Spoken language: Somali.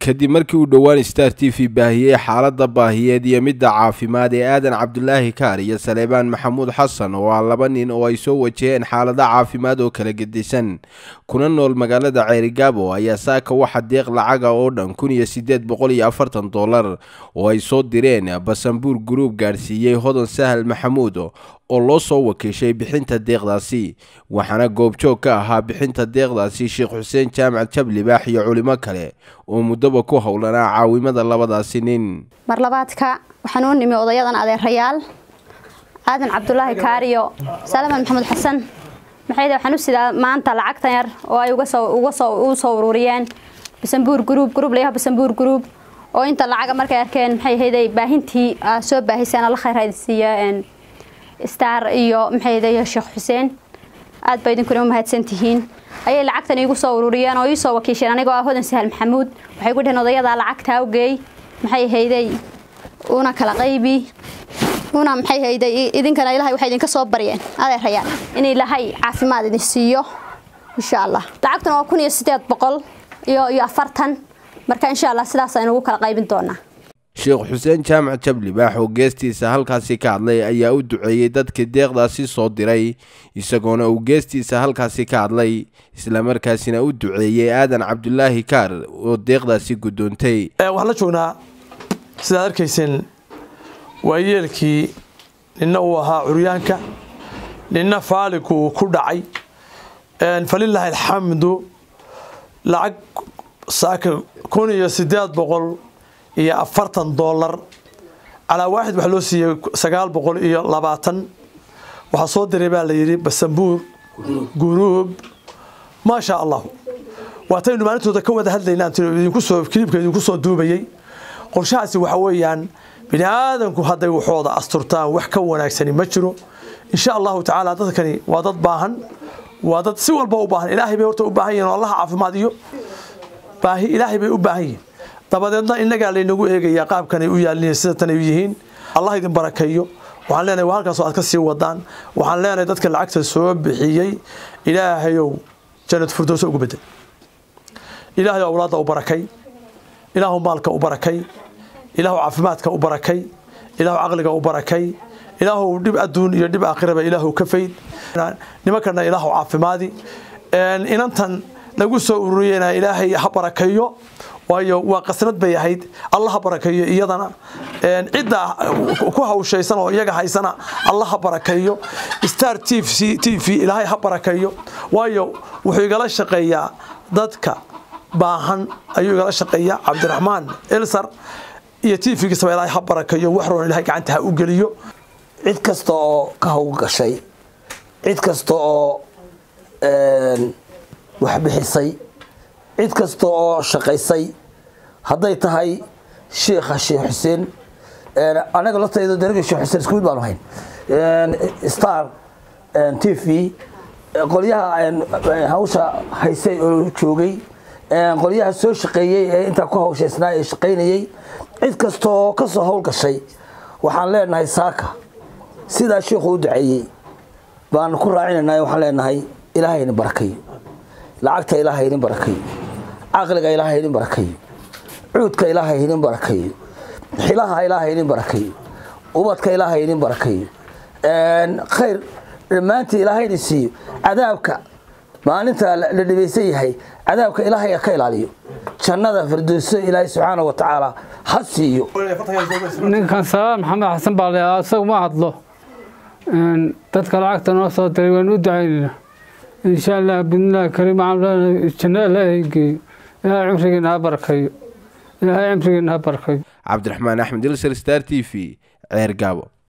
kadib markii uu dhowaan star t v baahiyey xaaladda baahiyeed iyo midda caafimaad ee aadan cabdulaahi kaar iyo saleebaan maxamuud xasan oo ah laba nin oo ay soo wajaheen xaalada caafimaad oo kala gedisan kuna nool magaalada ceerigaabo ayaa saaka waxa deeq lacaga oo dhan kun iyo sideed boqol iyo afartan dollar oo ay soo direen basanbuur gruub gaadhsiiyey hodan sahal maxamuud oo loo soo wakiishay bixinta deeqdaasi waxaana goobjoog ka ahaa bixinta deeqdaasi sheekh xuseen jaamac jablibaax iyo culimo kale oo muddaba ku howlanaa caawimada labadaasi nin marlabaadka waxaan u nimi odayadan adeerayaal aadan cabdulaahi kaariyo salaman maxamed xasan maxay waxaan u sidaa maanta lacagtan yar oo ay uga soo ururiyeen basanbuur gruub gruub layaha basanbuur gruub oo inta lacaga markay arkeen maxay ahayday baahintii soo baahiseen alla khayr haysiiya star iyo maxay ahayday sheekh xuseen aad baa idinkuna u mahadsantihiin ayay lacagtan iigu soo ururiyeen oo ii soo wakiisheen anigoo ah hodan sahal maxamuud waxay ku dheheen odayadaa lacagtaa u geey maxay ahayday una kala qaybi una maxay ahayday idinkana ilahay waxay idinka soo baryeen adeerayaan in ilaahay caafimaad idin siiyo insha allah lacagtuna waa kun iyo sideed boqol iyo iyo afartan marka insha allah sidaas aynu ugu kala qaybin doonaa sheekh xuseen jaamac jablibaax oo geestiisa halkaasi ka hadlay ayaa u duceeyey dadkii deeqdaasi soo diray isagoona uu geestiisa halkaasi ka hadlay islamarkaasina u duceeyey aadan cabdulaahi kaar oo deeqdaasi guddoontay waxaan la joognaa sidaad arkayseen waa yeelkii ninna uu ahaa curyaanka ninna faaligu uu ku dhacay falilaahi alxamdu lacag saaka kun iyo sideed boqol iyo afartan dollar calaa waaxid waxaa loo siiyey sagaal boqol iyo labaatan waxaa soo diray baa la yidhi basambuur guruub maasha allahu waataynu maalintooda ka wada hadlayna idinkusoo kiliibka idinku soo duubayey qorshahaasi waxa weeyaan bini aadanku hadday waxooda asturtaan wax ka wanaagsani ma jiro insha allahu tacaala dadkani waa dad baahan waa dad si walba u baahan ilaahay bay horta u baahan yihin oo allaha caafimaad iyo baahi ilaahay bay u baahan yihin dabadeedna innagaa laynagu eegayaa qaabkanay u yaalin sida tanay yihiin allah idin barakeeyo waxaan leenahay waa halkaasoo aad ka sii wadaan waxaan leenahay dadka lacagta soo bixiyey ilaahayow jannad firdowsa ugu bedel ilaahayow awlaadda u barakay ilaahu maalka u barakay ilaahu caafimaadka u barakay ilaahu caqliga u barakay ilaahu dhib adduun iyo dhib aakhiraba ilaahu ka fayd nimankana ilaahu caafimaadi inantan lagu soo ururiyena ilaahay ha barakeeyo waayo waa qasnad bay ahayd alla ha barakeeyo iyadana cidda ku hawshaysan oo iyaga haysana alla ha barakeeyo star t v ilaahay ha barakeeyo waayo wuxuu igala shaqeeyaa dadka baahan ayuu igala shaqeeyaa cabdiraxmaan elsar iyo t v-giisaba ilaahay ha barakeeyo wax roon ilahay gacanta ha u geliyo cid kasta oo ka howlgashay cid kasta oo wax bixisay cid kasta oo shaqaysay hadday tahay sheikha sheekh xuseen anaga laftayda daraga sheekh xuseen isku mid baanu hayn star t v qolyaha hawsha haysay oo joogay qolyaha soo shaqeeyey ee intaa ku hawshaysnaa ee shaqaynayey cid kasta oo ka soo howlgashay waxaan leenahay saaka sidaa sheikhu u duceeyey baanu ku raacinayna waxaan leenahay ilaahay idin barakayo lacagta ilaahay idin barakayo caqliga ilaahay idin barakayo cuudka ilaahay idin barakayo xilaha ilaahay idin barakayo ubadka ilaahay idin barakayo khayr dhammaantii ilaahay idin siiyo cadaabka maalinta la dhibaysan yahay cadaabka ilaahay ka ilaaliyo jannada firdowso ilaahay subxaana wa tacaala ha siiyo ninkan salaam maxamed xasan baa leedaa isagu ma hadlo dadka lacagta noo soo diray waan u ducaynayna insha allah bidnillahi kariim janno ilaahay geeyo ilaahay cimrigeena ha barakayo ilaahay cimrigeena ha barakayo cabdiraxmaan axmed ilsar star t v ceer gaabo